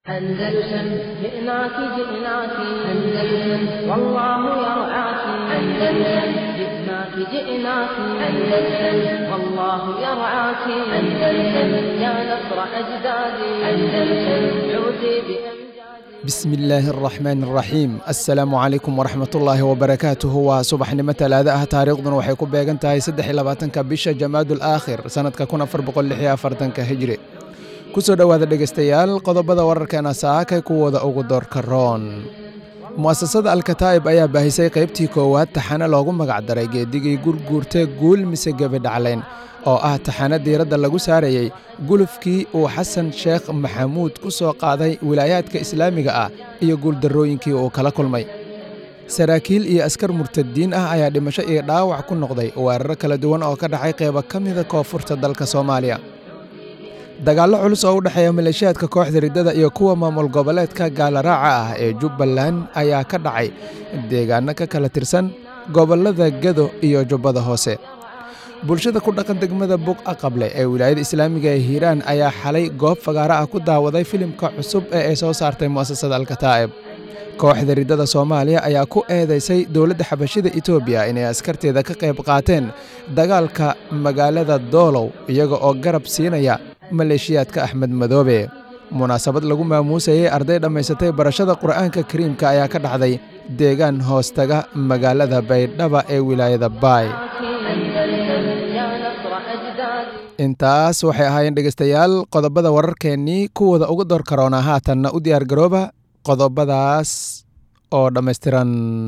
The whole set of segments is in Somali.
أندلسن جئناك جئناك أندلسن والله يرعاك أندلسن جئناك جئناك أندلسن والله يرعاك أندلسن يا نصر أجدادي أندلسن عودي بأمجادي bismi illaahi araxmaan araxiim assalaamu calaykum waraxmatullaahi wabarakaatuhu waa subaxnimo talaado ah taariikhduna waxay ku beegan tahay saddex iyo labaatanka bisha jamaadul aakhir sannadka kun afar boqol lix iyo afartanka hijri ku soo dhowaada dhegaystayaal qodobada wararkeena saakay kuwooda ugu doorka roon mu'asasada alkataa'ib ayaa baahisay qaybtii koowaad taxane loogu magacdaray geedigii gurguurtee guul mise gebidhaclayn oo ah taxane diiradda lagu saarayey gulufkii uu xasan sheekh maxamuud ku soo qaaday wilaayaadka islaamiga ah iyo guuldarrooyinkii uu kala kulmay saraakiil iyo askar murtadiin ah ayaa dhimasho iyo dhaawac ku noqday weeraro kala duwan oo ka dhacay qaybo ka mida koonfurta dalka soomaaliya dagaallo culus oo u dhexeeya maleeshiyaadka kooxda riddada iyo kuwa maamul goboleedka gaalaraaca ah ee jubbaland ayaa ka dhacay deegaanno ka kala tirsan gobollada gedo iyo jubbada hoose bulshada ku dhaqan degmada buq aqable ee wilaayada islaamiga ee hiiraan ayaa xalay goob fagaaro ah ku daawaday filimka cusub ee ay soo saartay mu'asasada alkataa'ib kooxda riddada soomaaliya ayaa ku eedaysay dowladda xabashida etoobiya inay askarteeda ka qayb qaateen dagaalka magaalada doolow iyaga oo garab siinaya maleeshiyaadka axmed madoobe munaasabad lagu maamuusayey arday dhammaysatay barashada qur'aanka kariimka ayaa ka dhacday deegaan hoostaga magaalada baydhaba ee wilaayada baay أندلسن يا نصر أجدادي intaas waxay ahaayeen dhegaystayaal qodobada wararkeennii kuwooda ugu door karoona haatanna u diyaar garooba qodobadaas oo dhammaystiran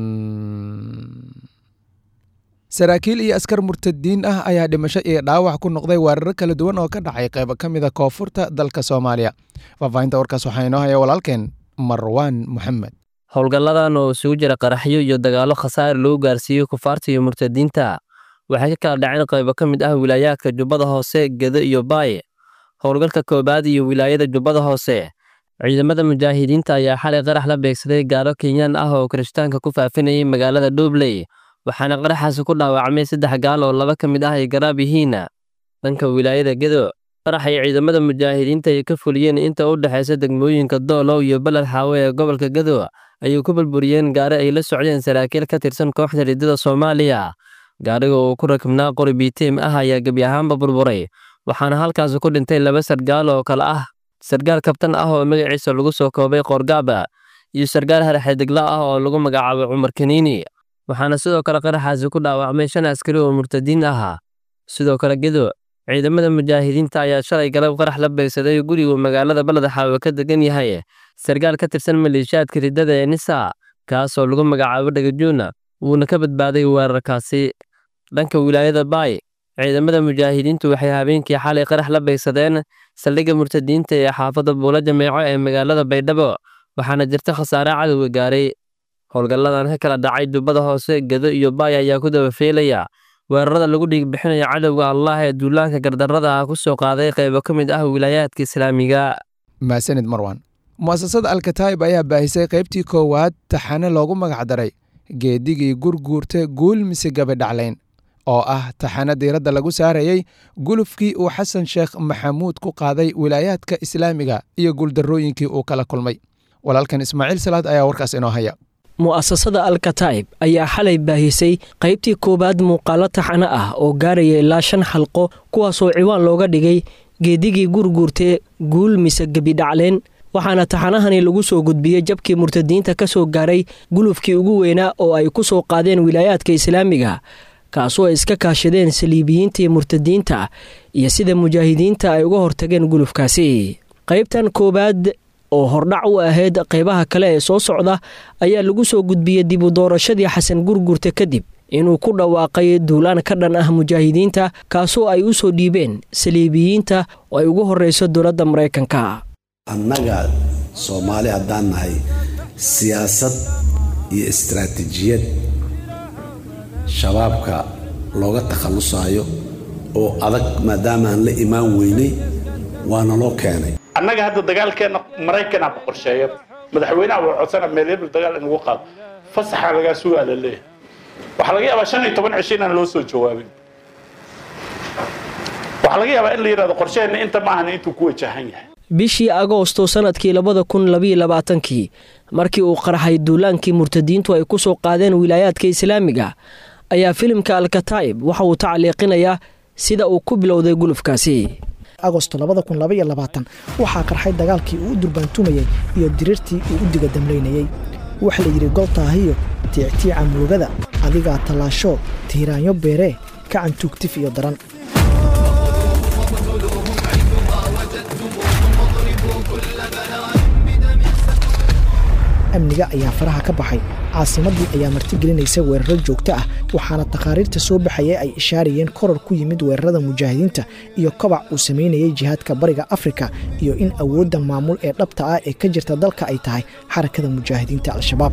saraakiil iyo askar murtadiin ah ayaa dhimasho iyo dhaawac ku noqday weeraro kala duwan oo ka dhacay qaybo ka mida koonfurta dalka soomaaliya faahfaahinta warkaas waxaa inoo haya walaalkeen marwaan moxamed howlgalladan oo isugu jira qaraxyo iyo dagaallo khasaare lagu gaarsiiyey kufaarta iyo murtadiinta waxay ka kala dhaceen qaybo ka mid ah wilaayaadka jubbada hoose gedo iyo baaye howlgalka koobaad iyo wilaayada jubbada hoose ciidamada mujaahidiinta ayaa xalay qarax la beegsaday gaalo kenyaan ah oo kirishtaanka ku faafinayay magaalada dhuubley waxaana qaraxaasi ku dhaawacmay saddex gaal oo laba ka mid ah ay garaab yihiin dhanka wilaayada gedo qarax ay ciidamada mujaahidiinta ay ka fuliyeen inta u dhexaysa degmooyinka doolow iyo beled xaawe ee gobolka gedo ayay ku burburiyeen gaari ay la socdeen saraakiil ka tirsan kooxda riddada soomaaliya gaariga oo ku rakibnaa qori biitiim ah ayaa gebi ahaanba burburay waxaana halkaasi ku dhintay laba sargaal oo kale ah sargaal kabtan ah oo magaciisa lagu soo koobay qoorgaaba iyo sargaal harxedegla ah oo lagu magacaabay cumar kaniini waxaana sidoo kale qaraxaasi ku dhaawacmay shan askari oo murtadiin ahaa sidoo kale gedo ciidamada mujaahidiinta ayaa shalay galab qarax la beegsaday gurigu magaalada baled xaawe ka degan yahay sargaal ka tirsan maleeshiyaadka riddada ee nisa kaasoo lagu magacaabo dhagajuuna wuuna ka badbaaday weerarkaasi dhanka wilaayada baay ciidamada mujaahidiintu waxay habeenkii xalay qarax la beegsadeen saldhigga murtadiinta ee xaafadda buula jameeco ee magaalada baydhabo waxaana jirta khasaare cadowga gaaray howlgalladan ka kala dhacay jubbada hoose gedo iyo baay ayaa ku dabafeelaya weerarada lagu dhiigbixinaya cadowga allah ee duulaanka gardarrada ah ku soo qaaday qaybo ka mid ah wilaayaadka islaamiga maasanid marwan mu'asasada alkataa'ib ayaa baahisay qaybtii koowaad taxane loogu magacdaray geedigii gurguurte guul mise gabidhaclayn oo ah taxane diiradda lagu saarayey gulufkii uu xasan sheekh maxamuud ku qaaday wilaayaadka islaamiga iyo guuldarrooyinkii uu kala kulmay walaalkan ismaaciil salaad ayaa warkaas inoo haya mu'asasada alkataa'ib ayaa xalay baahisay qaybtii koowaad muuqaalo taxane ah oo gaaraya ilaa shan xalqo kuwaasoo ciwaan looga dhigay geedigii gurguurtee guul mise gebidhacleen waxaana taxanahani lagu soo gudbiyey jabkii murtadiinta ka soo gaaray gulufkii ugu weynaa oo ay ku soo qaadeen wilaayaadka islaamiga kaasoo ay iska kaashadeen saliibiyiintii murtadiinta iyo sida mujaahidiinta ay uga hortageen gulufkaasi qaybtan koowaad oo hordhac u ahayd qaybaha kale ee soo socda ayaa lagu soo gudbiyey dib u doorashadii xasan gurgurta kadib inuu ku dhawaaqay duulaan ka dhan ah mujaahidiinta kaasoo ay u soo dhiibeen saliibiyiinta oo ay ugu horreyso dowladda maraykanka annaga soomaali haddaan nahay siyaasad iyo istaraatiijiyad shabaabka looga takhallusaayo oo adag maadaamaan la imaan weynay waana loo keenay annaga hadda dagaalkeenna maraykanaa ku qorsheeya madaxweynaha waa codsana meel hebel dagaal in lagu qaado fasaxa lagaa sugaa la leeyahay waxaa laga yaabaa shan iyo toban cisho inaan loo soo jawaabin waxaa laga yaabaa in la yidhahdo qorsheheenna inta maahan intuu ku wajahan yahay bishii agoosto sannadkii labada kun labayo labaatankii markii uu qarxay duulaankii murtadiintu ay ku soo qaadeen wilaayaadka islaamiga ayaa filimka alkataa'ib waxa uu tacliiqinayaa sida uu ku bilowday gulufkaasi agosto waxaa qarxay dagaalkii uu u durbaantumayey iyo diriirtii uu u diga damlaynayey waxa la yidhi goltaahiyo tiictiica murugada adigaa tallaasho tiiraanyo beeree kacan tuugtif iyo daran amniga ayaa faraha ka baxay caasimaddii ayaa martigelinaysa weeraro joogto ah waxaana takhaariirta soo baxaya ay ishaarayeen koror ku yimid weerarada mujaahidiinta iyo kobac uu samaynayay jihaadka bariga afrika iyo in awoodda maamul ee dhabta ah ee ka jirta dalka ay tahay xarakada mujaahidiinta al-shabaab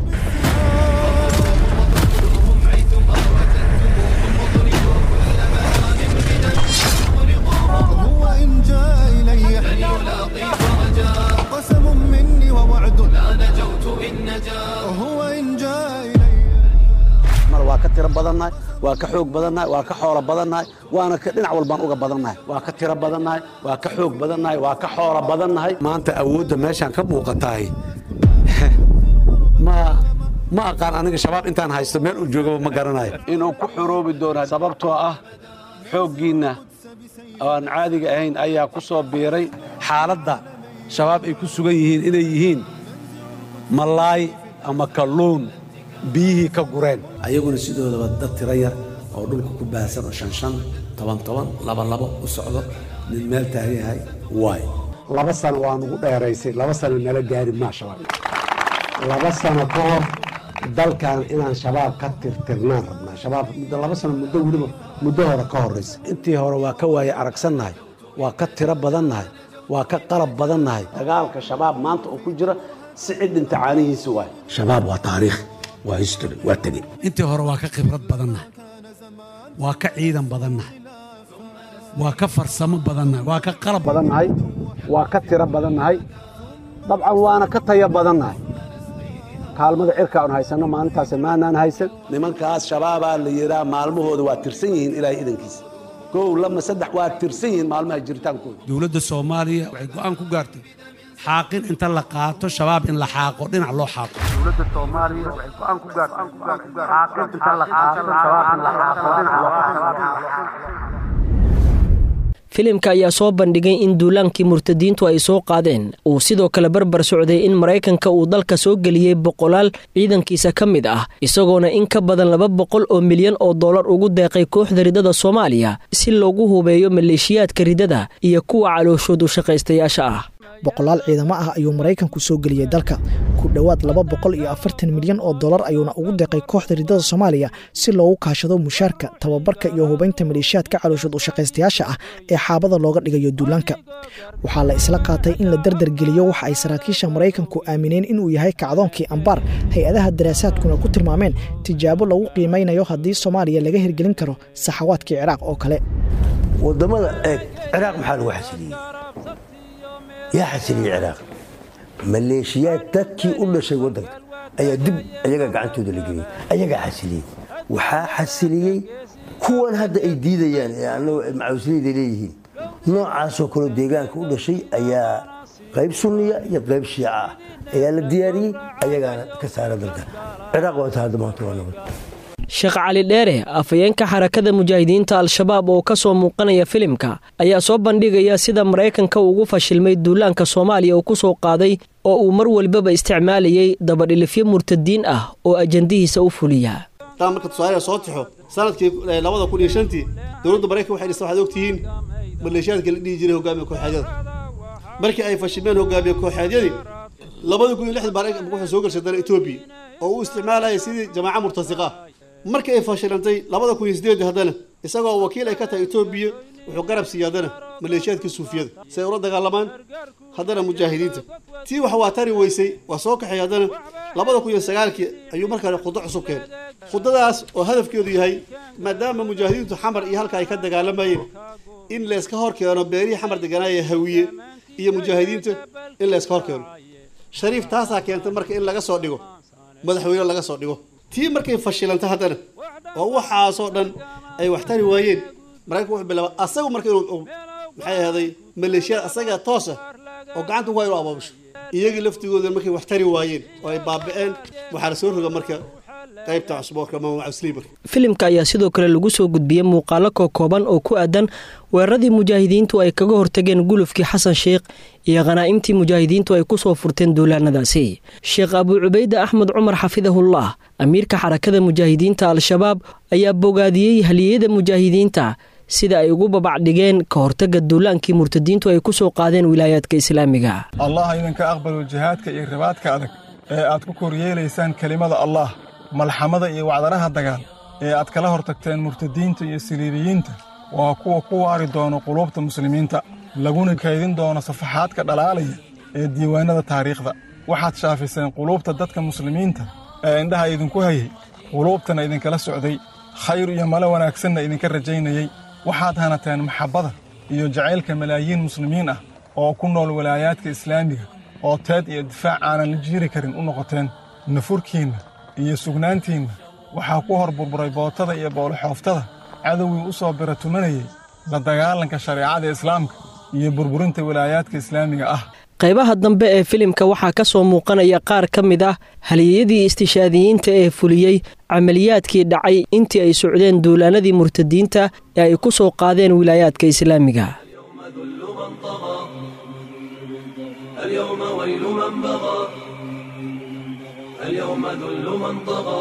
waa ka tiro badannahay waa ka xoog badannahay waa ka xoolo badannahay waana dhinac walbaan uga badannahay waa ka tiro badannahay waa ka xoog badannahay waa ka xoolo badannahay maanta awoodda meeshaan ka muuqatahay ma ma aqaan aniga shabaab intaan haysto meel uu joogaba ma garanayo inuu ku xoroobi doonaa sababtoo ah xooggiinna aan caadiga ahayn ayaa ku soo biiray xaaladda shabaab ay ku sugan yihiin inay yihiin malaay ama kalluun biyihii ka gureen ayaguna sidoodaba dad tiro yar oo dhulka ku baahsan oo shan shan toban toban laba labo u socdo nin meel taagan yahay waay laba sano waa nugu dheeraysay laba sano nala gaari maa shabaab laba sano ka hor dalkan inaan shabaab ka tirtirnaan rabnaa shabaab muddo laba sano muddo weliba muddo hore ka horraysa intii hore waa ka waaye aragsannahay waa ka tiro badannahay waa ka qalab badannahay dagaalka shabaab maanta oo ku jira si cidhinta caanihiisa waay shabaab waa taariikh waa history waa tegey intii hore waa ka khibrad badannahay waa ka ciidan badannahay waa ka farsamo badannahay waa ka qalab badannahay waa ka tiro badannahay dabcan waana ka tayo badannahay kaalmada cirka aan haysanno maalintaas maanaan haysan nimankaas shabaabaa la yidhaa maalmahooda waa tirsan yihiin ilaahay idankiisa kow lama saddex waa tirsan yihiin maalmaha jiritaankooda dowladda soomaaliya waxay go'aan ku gaartay xaaqin inta la qaato shabaab in la xaaqo dhinac loo xaaqo dowladda soomaaliya waxay go'aan ku gaartay xaaqin inta la qaato shabaab in la xaaqo dhinac loo filimka ayaa soo bandhigay in duulaankii murtadiintu ay soo qaadeen uu sidoo kale barbar socday in maraykanka uu dalka soo geliyey boqolaal ciidankiisa ka mid ah isagoona in ka badan laba boqol oo milyan oo dollar ugu deeqay kooxda ridada soomaaliya si loogu hubeeyo maleeshiyaadka ridada iyo kuwa calooshoodu shaqaystayaasha ah boqolaal ciidamo ah ayuu maraykanku soo geliyey dalka ku dhowaad laba boqol iyo afartan milyan oo dollar ayuuna ugu deeqay kooxda ridada soomaaliya si loogu kaashado mushaarka tababarka iyo hubaynta maleeshiyaadka calooshood u shaqaystayaasha ah ee xaabada looga dhigayo duulaanka waxaa la isla qaatay in la dardargeliyo waxa ay saraakiisha maraykanku aamineen inuu yahay kacdoonkii ambaar hay-adaha daraasaadkuna ku tilmaameen tijaabo lagu qiimaynayo haddii soomaaliya laga hirgelin karo saxawaadkii ciraaq oo kale wadamada eeg ciraaq maxaa lagu xasiliyey yaa xasiliyey ciraaq maleeshiyaad dadkii u dhashay waddanka ayaa dib ayaga gacantooda la geliyey ayagaa xasiliyey waxaa xasiliyey kuwan hadda ay diidayaan ee annagu macawisleyda leeyihiin noocaasoo kaleo deegaanka u dhashay ayaa qayb sunniya iyo qayb shiica ah ayaa la diyaariyey ayagaana ka saara dalka ciraaq waa tahay hadda maanta waa nabad sheekh cali dheere afhayeenka xarakada mujaahidiinta al-shabaab oo ka soo muuqanaya filimka ayaa soo bandhigaya sida maraykanka ugu fashilmay duulaanka soomaaliya uu ku soo qaaday oo uu mar walbaba isticmaalayay dabadhilifyo murtadiin ah oo ajandihiisa u fuliya taa marka tusaale soo tixo sanadkii labada kun iyo shantii dowladda maraykan waxay dhistay waxaad ogtihiin maleeshiyaadka la dhihi jiray hogaamiye kooxeedyada markii ay fashilmeen hogaamiye kooxeedyadii labada kun iyo lixda maraykan wuxuu soo gashay dana etoobiya oo uu isticmaalayay sidii jamaaca murtasiqa ah markii ay fashilantay labada kun iyo sideedii haddana isagoo wakiil ay ka tahay etoobiya wuxuu garab siiyey haddana maleeshiyaadka suufiyada si ay ula dagaalamaan haddana mujaahidiinta tii wax waa tari weysay waa soo kaxay haddana labada kun iyo sagaalkii ayuu markaa khudo cusub keenay khudadaas oo hadafkeedu yahay maadaama mujaahidiintu xamar iyo halka ay ka dagaalamayeen in layska hor keeno beerihii xamar deganaaya hawiye iyo mujaahidiinta in layska hor keeno shariif taasaa keentay marka in laga soo dhigo madaxweyne laga soo dhigo tii markay fashilantay haddana oo waxaasoo dhan ay wax tari waayeen maraykanku wuxuu bilaaba asagu marka inuu maxay ahaaday maleeshiyada asaga toosa oo gacanta ku hayno abaabusho iyagii laftigooda markay wax tari waayeen oo ay baaba'een waxaa la soo roga marka qaybta cusboorka ama wacusliimarka filimka ayaa sidoo kale lagu soo gudbiyey muuqaalo kookooban oo ku aadan weeraradii mujaahidiintu ay kaga hortageen gulufkii xasan sheikh iyo khanaa'imtii mujaahidiintu ay ku soo furteen duulaanadaasi sheekh abuu cubayde axmed cumar xafidahullah amiirka xarakada mujaahidiinta al-shabaab ayaa bogaadiyey haliyada mujaahidiinta sida ay ugu babacdhigeen ka hortagga duulaankii murtadiintu ay ku soo qaadeen wilaayaadka islaamiga allah idinka aqbalo jihaadka iyo ribaadka adag ee aad ku koryeelaysaan kelimada allah malxamada iyo wacdaraha dagaal ee aad kala hortagteen murtadiinta iyo siriiriyiinta waa kuwa ku waari doono quluubta muslimiinta laguna kaydin doono safaxaadka dhalaalaya ee diiwaannada taariikhda waxaad shaafiseen quluubta dadka muslimiinta ee indhaha idinku hayay quluubtana idinkala socday khayr iyo malo wanaagsanna idinka rajaynayey waxaad hanateen maxabbada iyo jacaylka malaayiin muslimiin ah oo ku nool walaayaadka islaamiga oo teed iyo difaac aanan la jiiri karin u noqoteen nafurkiinna iyo sugnaantiinna waxaa ku hor burburay bootada iyo boolixooftada cadowgii u soo bira tumanayay la dagaalanka shareecada islaamka iyo burburinta walaayaadka islaamiga ah qaybaha dambe ee filimka waxaa ka soo muuqanaya qaar ka mid ah haliyadii istishaadiyiinta ee fuliyey camaliyaadkii dhacay intii ay socdeen duulaanadii murtadiinta ee ay ku soo qaadeen wilaayaadka islaamiga اليوم ويل من بغى اليوم ذل من طغى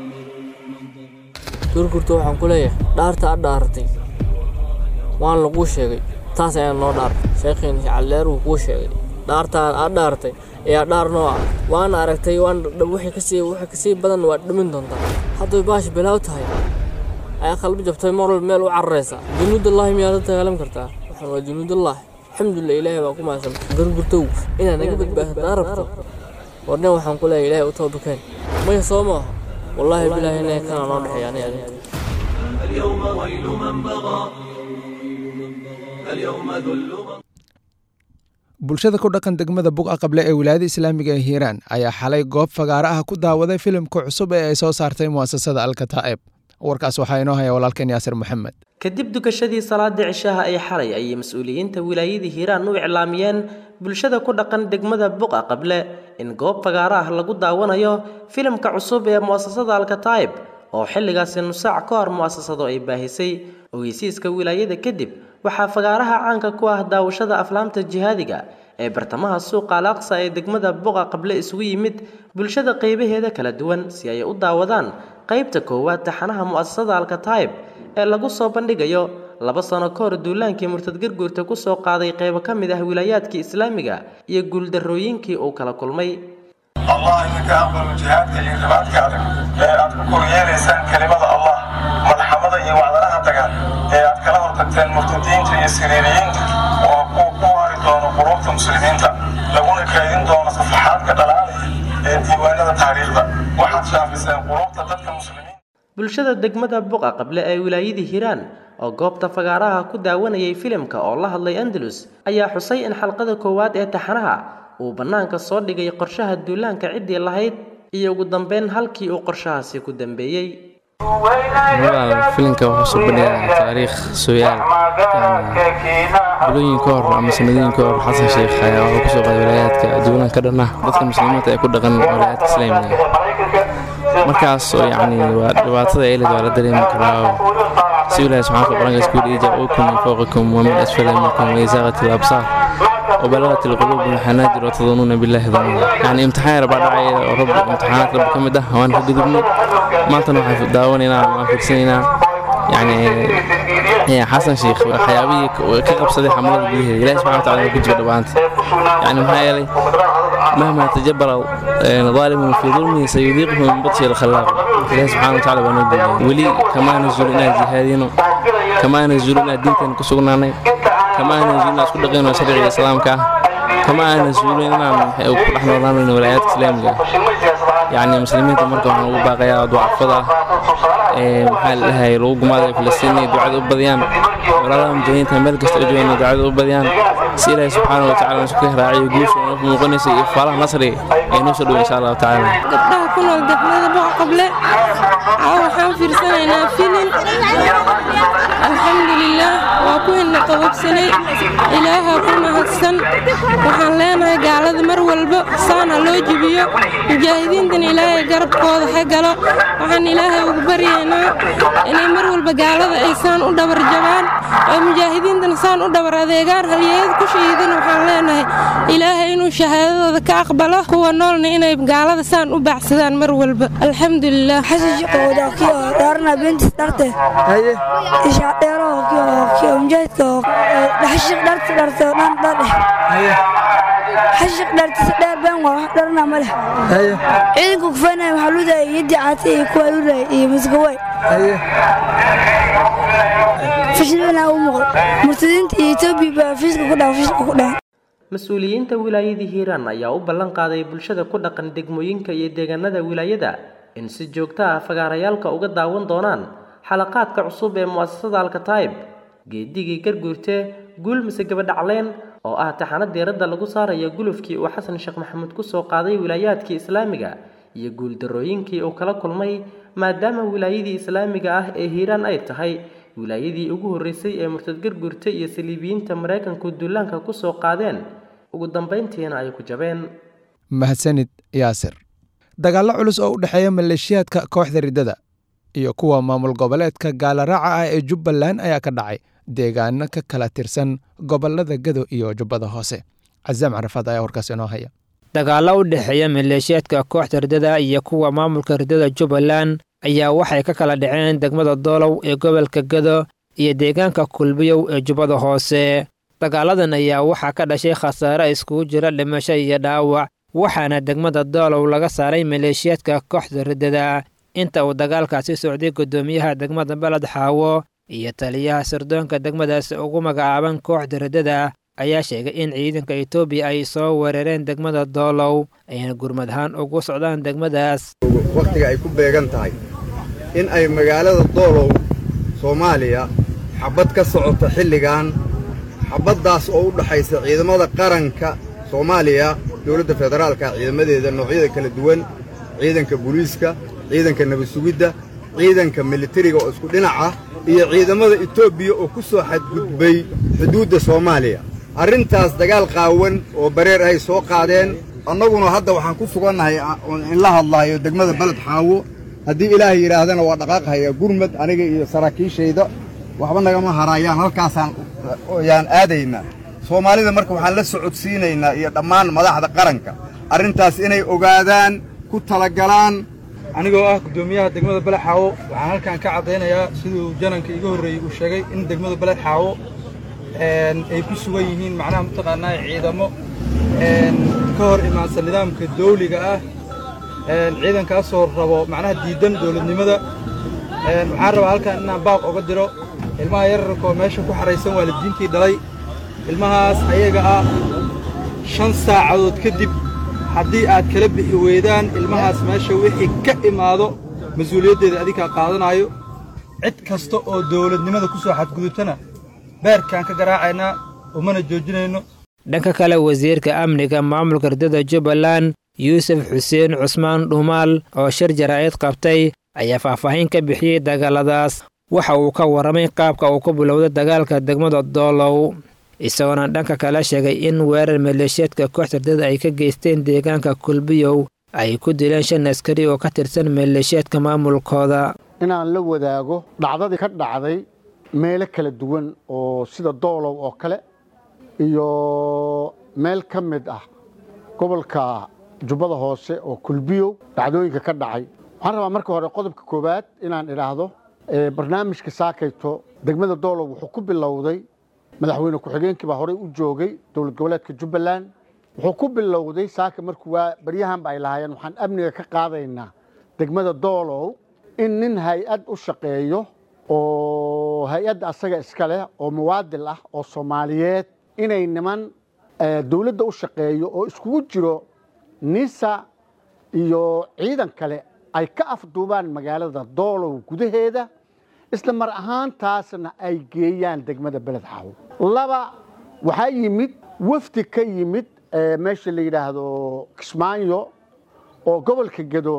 gurgurta waxaan ku leeyahay dhaarta ad dhaaratay waan laguu sheegay taas ayaa noo dhaar sheekhiin calleer wuu kuu sheegay dhaartaan aad dhaaratay ayaa dhaar noo ah waana aragtay waan wixii kasii wixii kasii badan waad dhimin doontaa hadday baash bilaaw tahay ayaa qalbi jabtay mar walba meel u cararaysa junuudallahi miyaad la dagaalami kartaa waxaan waa junuudallahi alxamdulilah ilaahay baa ku mahadsan gurgurtow inaad naga badbaadataa rabto warnin waxaan ku leeyahay ilaahay u toobakeen maya soo maaha والله بالله إنه كان نوضح يعني اليوم ويل من بغى اليوم ذل من bulshada ku dhaqan degmada buqa qable ee wilaayada islaamiga ee hiiraan ayaa xalay goob fagaaro ah ku daawaday filimka cusub ee ay soo saartay mu'asasada alkataa'ib warkaas waxaa inoo haya walaalkeen yaasir maxamed kadib dukashadii salaada cishaha ee xalay ayay mas-uuliyiinta wilaayadii hiiraan u iclaamiyeen bulshada ku dhaqan degmada buqa qable in goob fagaaro ah lagu daawanayo filimka cusub ee mu'asasada alkataa'ib oo xilligaasi nusaac ka hor mu'asasadu ay baahisay ogeysiiska wilaayada kadib waxaa fagaaraha caanka ku ah daawashada aflaamta jihaadiga ee bartamaha suuqa alaaqsa ee degmada buqa qable isugu yimid bulshada qaybaheeda kala duwan si ay u daawadaan qaybta koowaad taxanaha mu'asasada alkataa'ib ee lagu soo bandhigayo laba sano ka hor duulaankii murtad garguurta ku soo qaaday qaybo ka mid ah wilaayaadkii islaamiga iyo guuldarrooyinkii uu kala kulmay allah idinka aqbalo jihaadka iyo ribaadka adag ee aad ku koryeelaysaan kelimada allah malxamada iyo wacdaraha dagaal ee aad kala hortagteen murtadiinta iyo siriiriyiinta oo kuwa ku waari doono quluubta muslimiinta laguna kaydin doono safaxaadka dhalaalaya ee diiwaanada taariikhda waxaad shaafiseen quluubta dadka muslimiinta bulshada degmada buqa qable ee wilaayadii hiiraan oo goobta fagaaraha ku daawanayay filimka oo la hadlay andalus ayaa xusay in xalqada koowaad ee taxanaha uu bannaanka soo dhigay qorshaha duulaanka ciddii lahayd iyo ugu dambeyn halkii uu qorshahaasi ku dambeeyey filimka wuxuu soo bandhigaa taariikh sooyaal bilooyin ka hor ama sanadooyin ka hor xasan sheekh ayaa wuxuu kusoo qaaday walaayaadka duulanka dhan ah dadka muslimiinta ee ku dhaqan walaayaadka islaamiga markaas oo yacni waa dhibaatada eelid waa la dareemi karaa oo si ilaahi subxaanaka quraanka isku yidhi jaa-uukum min fawqikum wa min asfala minkum waizaqat alabsaar وبلغت القلوب الحناجر وتظنون بالله ظنونا يعني امتحان ربع دعي رب امتحانات رب كم ده وانا في قدرنا ما تنوح في داوننا ما في سنينا يعني يا حسن شيخ حيابي كقب صديق حمد به لا سبحانه وتعالى كنت بدبانت يعني ما يلي مهما تجبر ظالم في ظلمه سيذيقه من بطش الخلاق الله سبحانه وتعالى بنقول ولي كما نزلنا جهادنا كما نزلنا دينتنا كسرنا كما نزلنا اسكو دقينا شريعة الإسلام كا كما نزلنا نحن نحن ولايات إسلامية يعني مسلمين تمركوا عن باقي ضعفضة محل هاي روق ماذا فلسطيني دعاء أبديان ولا مجانين تمر كستأجوين دعاء أبديان سيلا سبحانه وتعالى نسكه راعي وقوش ونقنس إفارة نصري ينوصل إن شاء الله تعالى قبلها كنا دحنا بقى قبل عاو حان فرسنا فيلم الحمد لله وكنا طلب سنة إلها كنا هتسن waxaan leenahay gaalada mar walba saana loo jebiyo mujaahidiintana ilaahay garabkooda ha galo waxaan ilaahay ugu baryaynaa inay mar walba gaalada ay saan u dhabar jabaan oo mujaahidiintana saan u dhabar adeegaan halyeeyada ku shahiidana waxaan leenahay ilaahay inuu shahaadadooda ka aqbalo kuwa noolna inay gaalada saan u baacsadaan mar walba alxamdulilah dhaarna bentis dharte ishaadheero mujahidka dhaxashiq dharta dharte dhan dhadhe xashiq dhartisa dheer been waa wax dharna ma leh ciidanka kufaynaya waxaa ludaya yaddi caate iyo kuwa ludaya iyo masgaway fashilina u muuqdo murtadiinta iyo etoobiya baa fiiska ku dhaha fiiska ku dhaha mas-uuliyiinta wilaayadii hiiraan ayaa u ballan qaaday bulshada ku dhaqan degmooyinka iyo deegaanada wilaayada in si joogto ah fagaarayaalka uga daawan doonaan xalaqaadka cusub ee mu'asasada alkataib geedigii garguurte guul mise gabadhacleen oo ah taxano diiradda lagu saaraya gulufkii uu xasan sheekh maxamuud ku soo qaaday wilaayaadkii islaamiga iyo guuldarrooyinkii uu kala kulmay maadaama wilaayadii islaamiga ah ee hiiraan ay tahay wilaayadii ugu horreysay ee murtad garguurte iyo saliibiyiinta maraykanku duulaanka ku soo qaadeen ugu dambayntiina ay ku jabeen mahadsanid yaasir dagaallo culus oo u dhexeeya maleeshiyaadka kooxda riddada iyo kuwa maamul goboleedka gaalaraaca ah ee jubbaland ayaa ka dhacay deegaano ka kala tirsan gobollada gado iyo jubbada hoose casaam carafaad ayaa warkaas inoo haya dagaallo u dhexeeya maleeshiyaadka kooxda riddada iyo kuwa maamulka riddada jubbaland ayaa waxay ka kala dhaceen degmada doolow ee gobolka gado iyo deegaanka kulbiyow ee jubbada hoose dagaaladan ayaa waxaa ka dhashay khasaare iskugu jira dhimasho iyo dhaawac waxaana degmada doolow laga saaray maleeshiyaadka kooxda riddada inta uu dagaalkaasi socday guddoomiyaha degmada beled xaawo iyo taliyaha sirdoonka degmadaasi ugu magacaaban kooxda riddada ayaa sheegay in ciidanka etoobiya ay soo weerareen degmada doolow ayna gurmad ahaan ugu socdaan degmadaas wakhtiga ay ku beegan tahay in ay magaalada doolow soomaaliya xabad ka socoto xilligan xabaddaas oo u dhaxaysa ciidamada qaranka soomaaliya dowladda federaalka ciidamadeeda noocyada kala duwan ciidanka booliiska ciidanka nabadsugidda ciidanka militariga oo isku dhinac ah iyo ciidamada etoobiya oo ku soo xadgudbay xuduudda soomaaliya arrintaas dagaal qaawan oo bareer ay soo qaadeen annaguna hadda waxaan ku sugannahay in la hadlaayo degmada beled xaawo haddii ilaahay yidhaahdana waa dhaqaaqhayaa gurmad aniga iyo saraakiishayda waxba nagama haraayaan halkaasaan yaan aadaynaa soomaalida marka waxaan la socodsiinaynaa iyo dhammaan madaxda qaranka arrintaas inay ogaadaan ku talagalaan anigoo ah guddoomiyaha degmada beled xaawo waxaan halkan ka caddaynayaa siduu jananka iga horreeyey uu sheegay in degmada beled xaawo ay ku sugan yihiin macnaha mataqaanaa ciidamo ka hor imaansan nidaamka dawliga ah ciidankaasoo rabo macnaha diidan dowladnimada waxaan rabaa halkan inaan baaq oga diro ilmaha yararkaoo meesha ku xaraysan waalidiintii dhalay ilmahaas ayaga ah shan saacadood kadib haddii aad kala bixi weydaan ilmahaas meesha wixii ka imaado mas-uuliyaddeeda adinkaa qaadanaayo cid kasta oo dowladnimada ku soo xadgudubtana beerkaan ka garaacaynaa umana joojinayno dhanka kale wasiirka amniga maamulka riddada jubbaland yuusuf xuseen cusmaan dhuumaal oo shir jaraa'id qabtay ayaa faahfaahin ka bixiyey dagaaladaas waxa uu ka warramay qaabka uu ku bilowday dagaalka degmada doolow isagoona dhanka kale sheegay in weerar maleeshiyaadka kooxda riddada ay ka geysteen deegaanka kulbiyow ay ku dileen shan askari oo ka tirsan maleeshiyaadka maamulkooda inaan la wadaago dhacdadii ka dhacday meelo kala duwan oo sida doolow oo kale iyo meel ka mid ah gobolka jubbada hoose oo kulbiyow dhacdooyinka ka dhacay waxaan rabaa marka hore qodobka koowaad inaan idhaahdo barnaamijka saakayto degmada doolow wuxuu ku bilowday madaxweyne ku-xigeenkii baa horey u joogay dowlad goboleedka jubbaland wuxuu ku bilowday saaka markuu waa baryahanba ay lahaayeen waxaan amniga ka qaadaynaa degmada doolow in nin hay-ad u shaqeeyo oo hay-adda asaga iska leh oo muwaadil ah oo soomaaliyeed inay niman dowladda u shaqeeyo oo iskugu jiro nisa iyo ciidan kale ay ka afduubaan magaalada doolow gudaheeda isla mar ahaantaasna ay geeyaan degmada beled xaawo laba waxaa yimid wafdi ka yimid meesha la yidhaahdo kismaayo oo gobolka gedo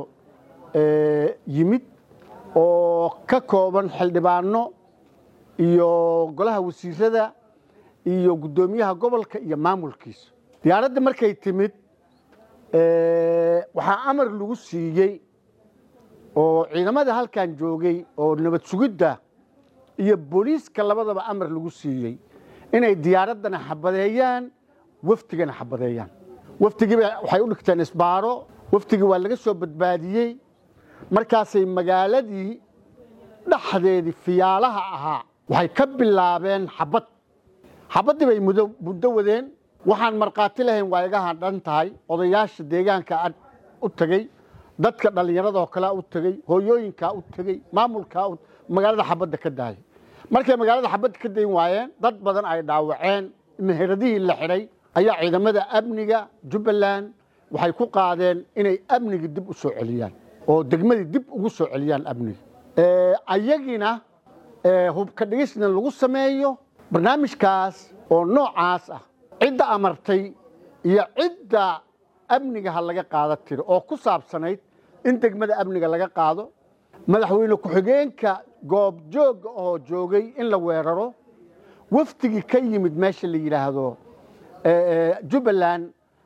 yimid oo ka kooban xildhibaano iyo golaha wasiirada iyo guddoomiyaha gobolka iyo maamulkiisa diyaaradda markay timid waxaa amar lagu siiyey oo ciidamada halkan joogay oo nabad sugidda iyo booliiska labadaba amar lagu siiyey inay diyaaraddana xabadeeyaan wafdigana xabadeeyaan wafdigiiba waxay u dhigteen isbaaro wafdigii waa laga soo badbaadiyey markaasay magaaladii dhexdeedii fiyaalaha ahaa waxay ka bilaabeen xabad xabaddii bay muddo wadeen waxaan markhaati lahayn waa iga hadhan tahay odayaasha deegaanka u tegey dadka dhallinyaradoo kalea u tegey hooyooyinkaa u tegey maamulkaa magaalada xabadda ka daayay markay magaalada xabadda ka dayn waayeen dad badan ay dhaawaceen meheradihii la xidhay ayaa ciidamada amniga jubbaland waxay ku qaadeen inay amnigii dib u soo celiyaan oo degmadii dib ugu soo celiyaan amniga ayagina hubka dhigisna lagu sameeyo barnaamijkaas oo noocaas ah cidda amartay iyo cidda amniga ha laga qaada tiri oo ku saabsanayd in degmada amniga laga qaado madaxweyne ku-xigeenka goobjoogga oo joogay in la weeraro wafdigii ka yimid meesha la yidhaahdo jubbaland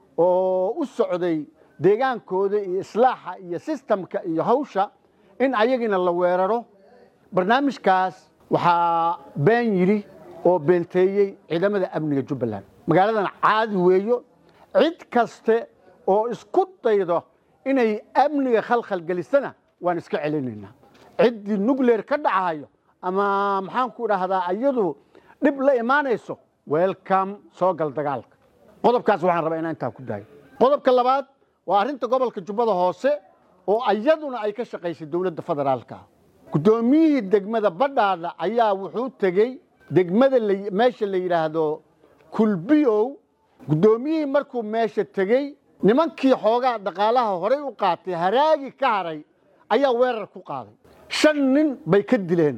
oo u socday deegaankooda iyo islaaxa iyo sistamka iyo hawsha in ayagina la weeraro barnaamijkaas waxaa been yidhi oo beenteeyey ciidamada amniga jubbaland magaaladan caadi weeyo cid kaste oo isku daydo inay amniga khalkhal gelisana waan iska celinaynaa ciddii nucleer ka dhacayo ama maxaan ku dhahdaa iyadu dhib la imaanayso welcome soo gal dagaalka qodobkaas waxaan rabaa inaan intaa ku daayo qodobka labaad waa arrinta gobolka jubbada hoose oo iyaduna ay ka shaqaysay dowladda federaalka guddoomiyihii degmada badhaadha ayaa wuxuu tegey degmada meesha la yidhaahdo kulbiyow guddoomiyihii markuu meesha tegey nimankii xoogaa dhaqaalaha horay u qaatay haraagi ka haray ayaa weerar ku qaaday shan nin bay ka dileen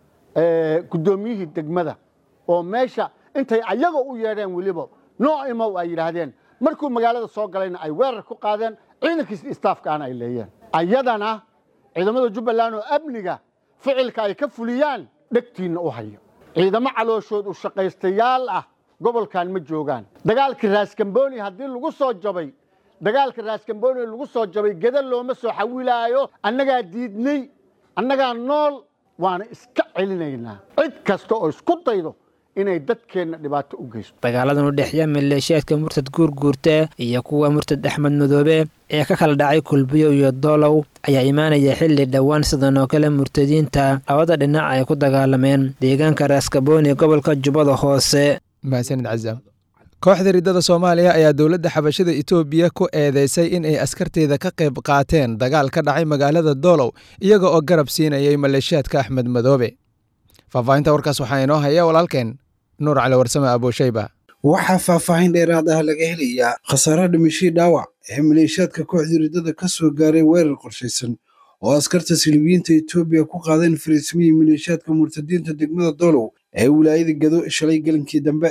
guddoomiyihii degmada oo meesha intay ayaga u yeedheen weliba noo imow ay yidhaahdeen markuu magaalada soo galayna ay weerar ku qaadeen ciidankiis istaafkaana ay leeyeen ayadana ciidamada jubbaland oo amniga ficilka ay ka fuliyaan dhegtiinna u hayo ciidamo calooshood u shaqaystayaal ah gobolkan ma joogaan dagaalkii raaskambooni haddii lagu soo jabay dagaalka raaskambooni lagu soo jabay geda looma soo xawilaayo annagaa diidnay annagaa nool waana iska celinaynaa cid kasta oo isku daydo inay dadkeenna dhibaato u geysto dagaaladan u dhexeeya maleeshiyaadka murtad guurguurte iyo kuwa murtad axmed madoobe ee ka kala dhacay kulbiyo iyo doolow ayaa imaanaya xilli dhowaan sidan oo kale murtadiinta labada dhinac ay ku dagaalameen deegaanka raaskabooni gobolka jubbada hoose mahadsanid cazaam kooxda riddada soomaaliya ayaa dowladda xabashada etoobiya ku eedeysay in ay askarteeda ka qayb qaateen dagaal ka dhacay magaalada doolow iyaga oo garab siinayay maleeshiyaadka axmed madoobe faahfaahinta warkaas waxaa inoo haya walaalkeen nuur cali warsame abuushayba waxaa faahfaahin dheeraad ah laga helayaa khasaaraha dhimashii dhaawac ee maleeshiyaadka kooxdii riddada ka soo gaaray weerar qorshaysan oo askarta silibiyiinta etoobiya ku qaadeen fariismihii maleeshiyaadka murtadiinta degmada doolow ee wilaayada gado shalay gelinkii dambe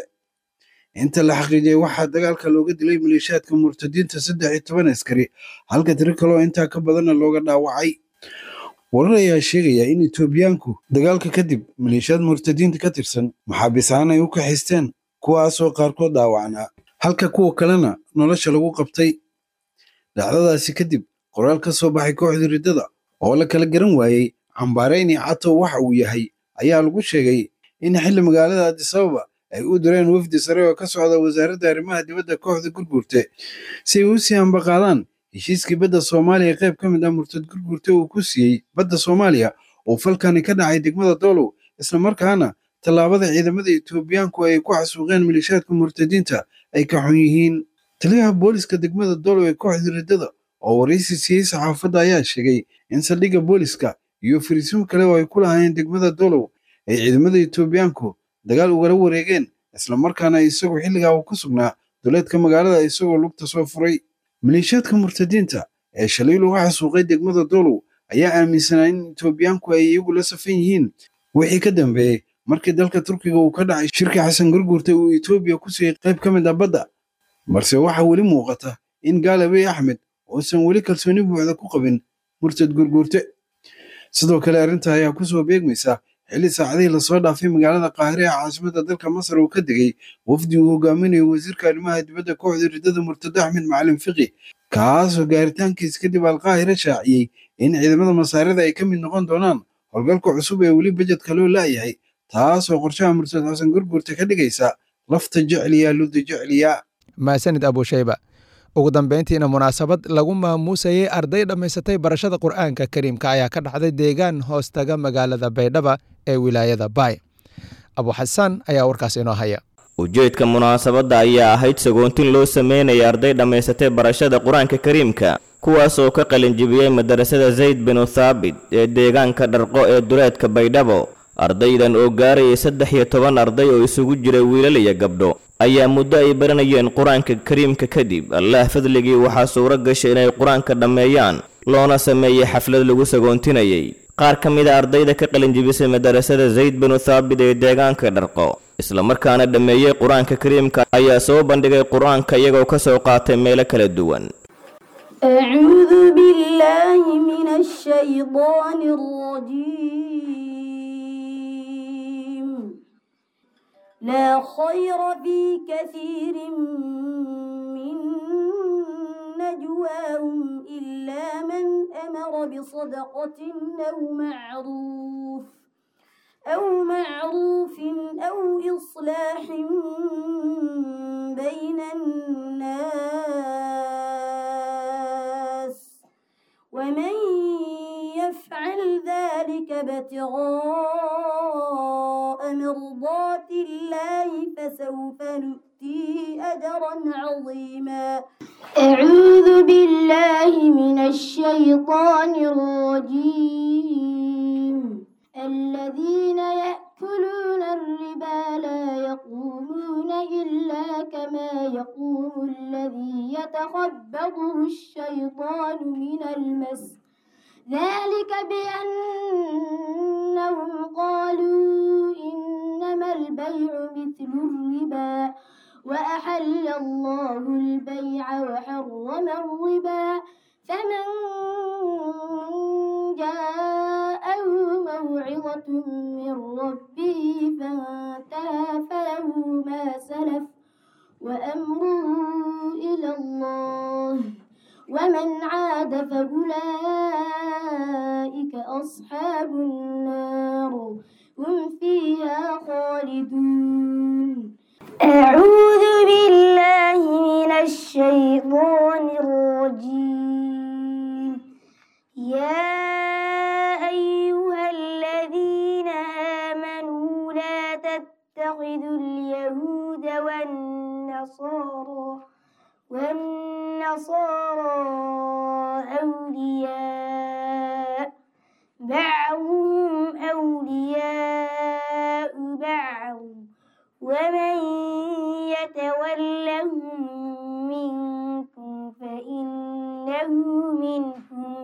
inta la xaqiijiyay waxaa dagaalka looga dilay maleeshiyaadka murtadiinta saddex iyo toban askari halka tiro kaloo intaa ka badanna looga dhaawacay warar ayaa sheegaya in etoobiyaanku dagaalka kadib maleeshiyaad murtadiinta ka tirsan maxaabiisaan ay u kaxaysteen kuwaasoo qaarkood dhaawacnaa halka kuwa kalena nolosha lagu qabtay dhacdadaasi kadib qoraal ka soo baxay kooxda riddada oo la kala garan waayey cambaarayni catow waxa uu yahay ayaa lagu sheegay in xilli magaalada adisababa ay u direen wafdi sare oo ka socda wasaaradda arrimaha dibadda kooxda gurgurte si ay u sii ambaqaadaan heshiiskii badda soomaaliya qayb ka mid ah murtad gurgurte uu ku siiyey badda soomaaliya oo falkani ka dhacay degmada doolow islamarkaana tallaabada ciidamada etoobiyaanku ay ku xasuuqeen maleeshiyaadka murtadiinta ay ka xun yihiin taliyaha booliska degmada doolow ee kooxda riddada oo waraysi siiyey saxaafadda ayaa sheegay in saldhigga booliska iyo fariisimo kale oo ay ku lahaayeen degmada doolow ay ciidamada etoobiyaanku dagaal ugala wareegeen islamarkaana isagoo xilligaa uu ku sugnaa duleedka magaalada isagoo lugta soo furay maleeshiyaadka murtadiinta ee shalay lagu xasuuqay degmada doolow ayaa aaminsanaa in etoobiyaanku ay iyagu la safan yihiin wixii ka dambeeyey markii dalka turkiga uu ka dhacay shirka xasan gurgurta uu etoobiya ku siiyey qayb ka mid ah badda balse waxaa weli muuqata in gaalabey axmed uusan weli kalsooni buuxda ku qabin murtad gurgurte sidoo kale arrinta ayaa ku soo beegmaysa xilli saacadihii lasoo dhaafay magaalada qaahire ee caasimada dalka masar uu ka degay wafdi uu hogaaminayo wasiirka arrimaha dibadda kooxda riddada murtado axmed macalin fiqi kaasoo gaaritaankiis kadib alqaahire shaaciyey in ciidamada masaarida ay ka mid noqon doonaan howlgalka cusub ee weli bajedka loo la'yahay taasoo qorshaha murtad xasan gurgurta ka dhigaysa lafta jecliya ludda jecliya maasanid abushayba ugu dambeyntiina munaasabad lagu maamuusayay arday dhammaysatay barashada qur'aanka kariimka ayaa ka dhacday deegaan hoostaga magaalada baydhaba ee wilaayada baay abuxasaan ayaa warkaas inoo haya ujeedka munaasabadda ayaa ahayd sagoontin loo sameynaya arday dhammaysatay barashada qur-aanka kariimka kuwaas oo ka qalinjibiyey madarasada zayd binu thaabit ee deegaanka dharqo ee duleedka baydhabo ardaydan oo gaarayay saddex iyo toban arday oo isugu jiray wiilal iyo gabdho ayaa muddo ay baranayeen qur-aanka kariimka kadib allaah fadligii waxaa suuro gashay inay qur-aanka dhammeeyaan loona sameeyey xaflad lagu sagoontinayay qaar ka mid a ardayda ka qalinjibisay madarasada zayd binu thaabit ee deegaanka dharqo islamarkaana dhammeeyey qur-aanka kariimka ayaa soo bandhigay qur-aanka iyagoo ka soo qaatay meelo kala duwan أعوذ بالله من الشيطان الرجيم لا خير في كثير من نجواهم إلا من أمر بصدقة أو معروف أو معروف أو إصلاح بين الناس ومن يفعل ذلك ابتغاء مرضات الله فسوف نؤتيه أجرا عظيما أعوذ بالله من الشيطان الرجيم الذين يأكلون الربا لا يقومون إلا كما يقوم الذي يتخبطه الشيطان من المس ذلك بأنهم قالوا إنما البيع مثل الربا وأحل الله البيع وحرم الربا فمن جاءه موعظة من ربه فانتهى فله ما سلف وأمره إلى الله ومن عاد فأولئك أصحاب النار هم فيها خالدون أعوذ بالله من الشيطان الرجيم يا أيها الذين آمنوا لا تتخذوا اليهود والنصارى والنصارى أولياء بعضهم أولياء بعض ومن يتولهم منكم فإنه منهم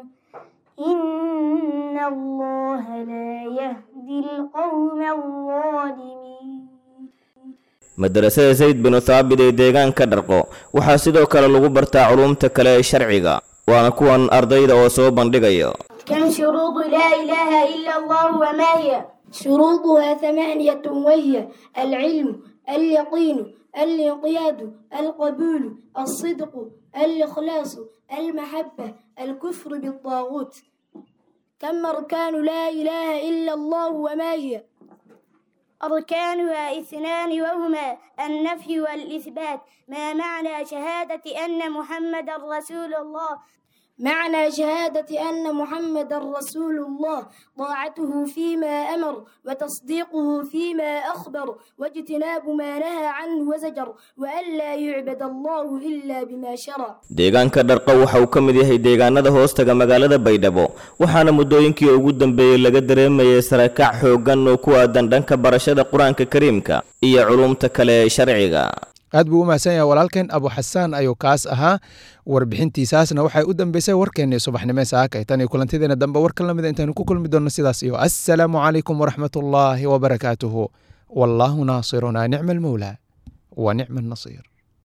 إن الله لا يهدي القوم الظالمين madarasada zayd binu thaabit ee deegaanka dharqo waxaa sidoo kale lagu bartaa culuumta kale ee sharciga waana kuwan ardayda oo soo bandhigaya كم شروط لا إله إلا الله وما هي شروطها ثمانية وهي العلم اليقين الانقياد القبول الصدق الإخلاص المحبة الكفر بالطاغوت كم أركان لا إله إلا الله وما هي أركانها اثنان وهما النفي والإثبات ما معنى شهادة أن محمد رسول الله معنى شهادة أن محمد رسول الله طاعته فيما أمر وتصديقه فيما أخبر واجتناب ما نهى عنه وزجر وأن لا يعبد الله إلا بما شرع deegaanka dharqo waxa uu ka mid yahay deegaanada hoostaga magaalada baydhabo waxaana muddooyinkii ugu dambeeyey laga dareemayay sarakac xooggan oo ku aadan dhanka barashada qur-aanka kariimka iyo culumta kale ee sharciga aad buu u mahadsan yahay walaalkeen abu xasaan ayuu kaas ahaa warbixintiisaasna waxay u dambeysay warkeennii subaxnimo saakay tan iyo kulantideena dambe war kala mida intaanu ku kulmi doonno sidaas iyo assalaamu calaykum waraxmatullaahi wabarakaatuhu wallaahu naasirunaa nicma almawlaa wa nicma annasiir